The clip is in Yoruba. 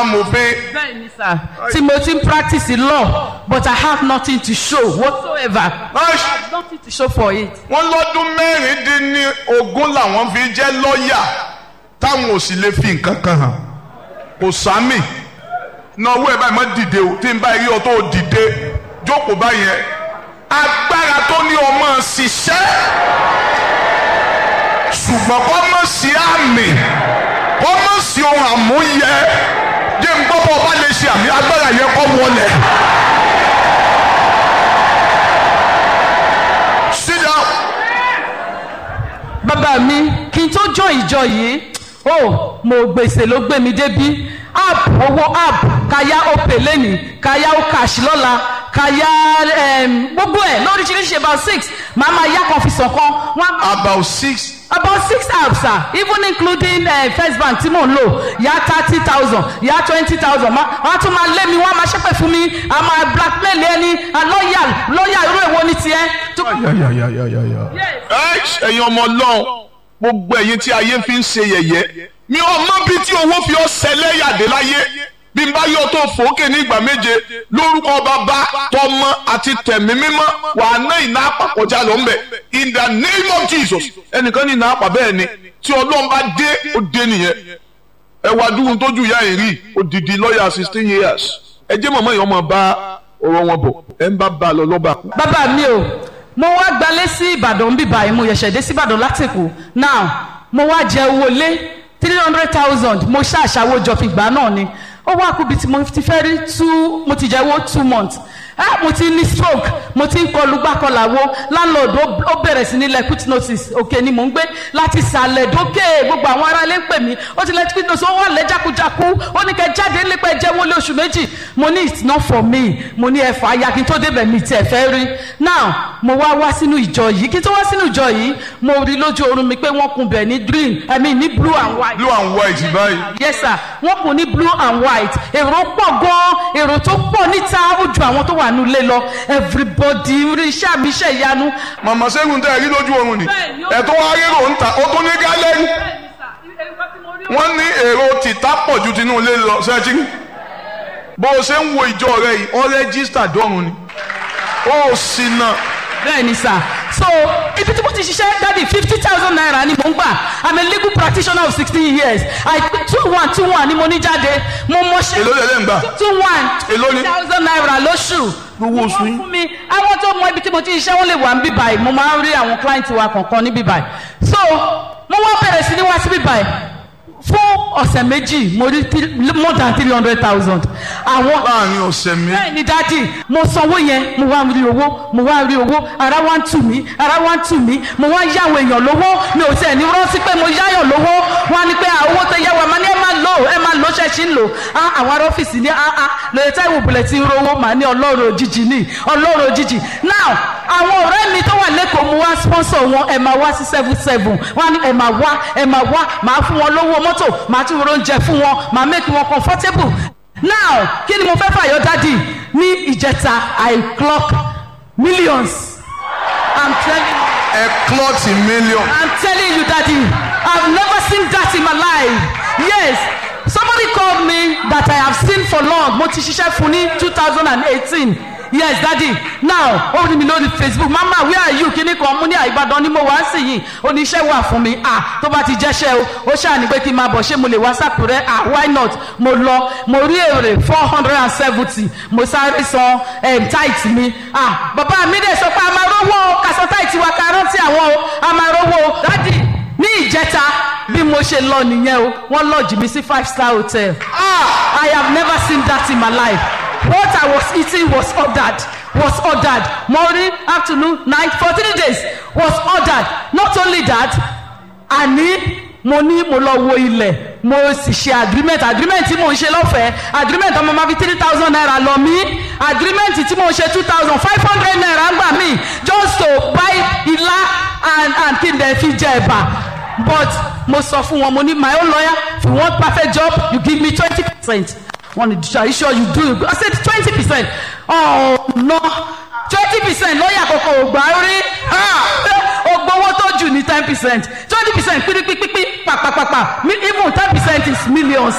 amòfin bẹ́ẹ̀ ni sà tí mo ti ń practice law but I have nothing to show whatsoever I have nothing to show for it. wọ́n lọ́dún mẹ́rìndínní ogún làwọn fi jẹ́ lọ́ọ̀yà táwọn ò sì lè fi nǹkan kan hàn kò sámì náwó ẹ̀ báyìí má dìde o tí n bá rí ọ tó dìde jókòó báyẹn agbára tó ní ọmọ ṣiṣẹ́ ṣùgbọ́n kọ́ mọ̀ sí àmì kọ́ mọ̀ sí ohun àmúyẹ jẹ́ n gbọ́ bọ́ ọba lè ṣe àmì agbára yẹn kọ́ wọlé. Sit down. bàbá mi kí n tó jọ ìjọ yìí ó mo gbèsè ló gbé mi débí app owó app kaya opay lẹ́nìí kaya okash lọ́la kaya em, gbogbo ẹ̀ lóríṣiríṣi about six màá máa yá kan fi sàn kan wọ́n á about six about six apps ah even including uh, first bank tí mò ń lò yá thirty thousand yá twenty thousand wọ́n á tún máa lé mi wọ́n á máa ṣépè fún mi a máa blackmail ẹni a lọ́ọ̀yà lọ́ọ̀yà irú èwo ni tiẹ̀. tó- Ẹ́ẹ̀ṣ, ẹ̀yin ọmọ ọlọ́run gbogbo ẹ̀yin tí ayé fi ń ṣe yẹ̀yẹ́ mi ò mọ bí tí owó fi ọ́ ṣẹlẹ́yàdé láyé bí n bá yọ tó fòókè ní ìgbà méje lórúkọ bàbá tọmọ àti tẹ̀mí mímọ́ wà á ná ìná àpàkọjá lọ ńbẹ in the name of Jesus ẹnìkan ní ìná àpà bẹ́ẹ̀ ni tí ọlọ́run bá dé ó dé nìyẹn ẹ wá dúró tójú ìyá yìí rí odidi lọ́ọ̀yà sixteen years ẹ jẹ́ mọ̀mọ́ yìí ọmọ bá ọ̀rọ̀ wọn bọ̀ ẹ ń bá bá a lọ lọ́ba kú. bàbá mi o mo wá gbalé sí ìbàdàn bí báyìí mo yẹ̀ṣẹ̀ dé sí ìbàdàn látìkù now mo wá jẹ owó lé three hundred thousand mo ṣàṣàwó jọ fi gbà náà ni ó wá kúbi tí mo ti fẹ́ rí two mo ti jẹ́ owó two months ah mo ti ní stroke mo ti ń kọlu gbàkọlàwo landlord ó- ó bẹ̀rẹ̀ sí ní lẹ quit notice òkè ni mò ń gbé láti sàlẹ̀ dókè gbogbo àwọn ará ilé ń pè mí ó ti lẹ quit notice ó wà lẹ jákujáku ó ní kẹ jáde nípa ẹjẹ wọlé oṣù méjì mo ní it's not for me mo ní ẹ̀fọ́ aya kí n tó débẹ̀ mi tiẹ̀ fẹ́ rí now mo wá wá sínú ìjọ yìí kí n tó wá sínú ìjọ yìí mo rí lójú oorun mi pé wọ́n kun bẹ̀ ní green i mean ní blue and white blue and white báyìí. yes sir wọ́n kùn ní blue and white èrò pọ̀ gan èrò tó pọ̀ níta ó ju àwọn tó wà nílé lọ everybody rí iṣẹ́ àmì iṣẹ́ ìyanu. màmá sẹ́gun tẹ́ ẹ rí lójú oorun ni Bẹ́ẹ̀ni, ó- ẹ̀tọ́ wa rérò ń ta ó tún ní gálẹ́rì wọ́n ní èrò tìta pọ̀ ju tinú ilé lọ sẹ́ẹ̀tì bó o ṣe ń wo ìjọ rẹ yìí ọ rẹ́gísítà dọ́run ni ó sì nà bẹ́ẹ̀ ni sà so ibi tí mo ti ṣiṣẹ́ dadi fifty thousand naira ni mo ń gbà i'm a legal practitioner of sixteen years i two one two one ni mo ní jáde mo mọṣẹ́ èló lẹ́lẹ́ ń gbà two one Èló ni? thousand naira lóṣù Gbogbo oṣù yín? Wọ́n fún mi àwọn tó mọ ibi tí mo ti ṣiṣẹ́ wọ́n lè wà ń bí báyìí mo máa ń rí àwọn client wa kọ̀ọ̀kan ní bí báyìí so mo wá bẹ̀rẹ̀ sí ní wá sí bí báyìí fún ọ̀sẹ̀ méjì mo rí three- more than three hundred thousand àwọn láàrin ọ̀sẹ̀ mi bẹ́ẹ̀ ni dádì mo sanwó yẹn mo wá rí owó mo wá rí owó ara wá ń tù mí ara wá ń tù mí mo wá yáwó èèyàn lówó mi ò tiẹ̀ ní rántí pé mo yáyàn lówó wọ́n á ní pé à, owó tó yá wa máa ní ẹ máa lò ẹ máa lò ṣẹ́ẹ̀ṣì ń lò á àwọn ará ọ́fíìsì ní áá lóye táìwò bùlẹ̀ tí ń rówó màá ní ọlọ́run òjijì ní ọlọ́run òjijì now àwọn ọ̀rẹ́ mi tó wà lẹ́kọ̀ọ́ mo wá sponsor wọn ẹ máa wá sí seven seven wọ́n á ní ẹ máa wá ẹ máa wá màá fún wọn lówó mọ́tò màá tún ro oúnjẹ fún wọn màá make wọn comfortable now kí ni mo fẹ́ fàyọ dádì ní ìjẹta i clock millions i'm telling you ẹ klọ́ọ̀tì mílíọ̀n i'm telling you daddy i've never seen that in my life yes somebody called me that i have seen for long mo ti ṣiṣẹ́ fún ní two thousand and eighteen yes daddy now ó rí mi lórí facebook mama where are you kíní kan mú ní àìbàdàn ni mo wá sí yìí oníṣẹ́ wà fún mi ah tó bá ti jẹ́ṣẹ́ o ó ṣàní pé kí n máa bọ̀ ṣé mo lè wá sàkúrẹ́ ah why not mo lọ mo rí èrè four hundred and seventy mo sáré san um, tight mi ah bàbá mi dẹ̀ sọ pé a máa rówó o kàṣọ tight wa ká rántí àwọn o a máa rówó o daddy ní ìjẹta bí mo ṣe lọ nìyẹn o wọ́n lọ́ọ̀jì mi sí five star hotel ah i have never seen that in my life what i was eating was ordered was ordered morning afternoon night for three days was ordered not only that àní mo ní mo lọ wo ilẹ̀ mo sì ṣe agreement agreement tí mo ń ṣe lọ́fẹ̀ẹ́ agreement ọmọ máa fi three thousand naira lọ mí agreement tí mo ń ṣe two thousand five hundred naira ń gbà mí just to buy ilá and and kí n dẹ̀ fi jẹ ẹ̀bà but mo sọ fún wọn mo ní my own lawyer if you want perfect job you give me twenty percent one are you sure you do i said twenty percent oh no twenty percent lọ́ọ̀yà kọ̀ọ̀kan ò gbà rí ó gbowó tó jù ní ten percent twenty percent pírípípípí pàpàpàpà even ten percent is millions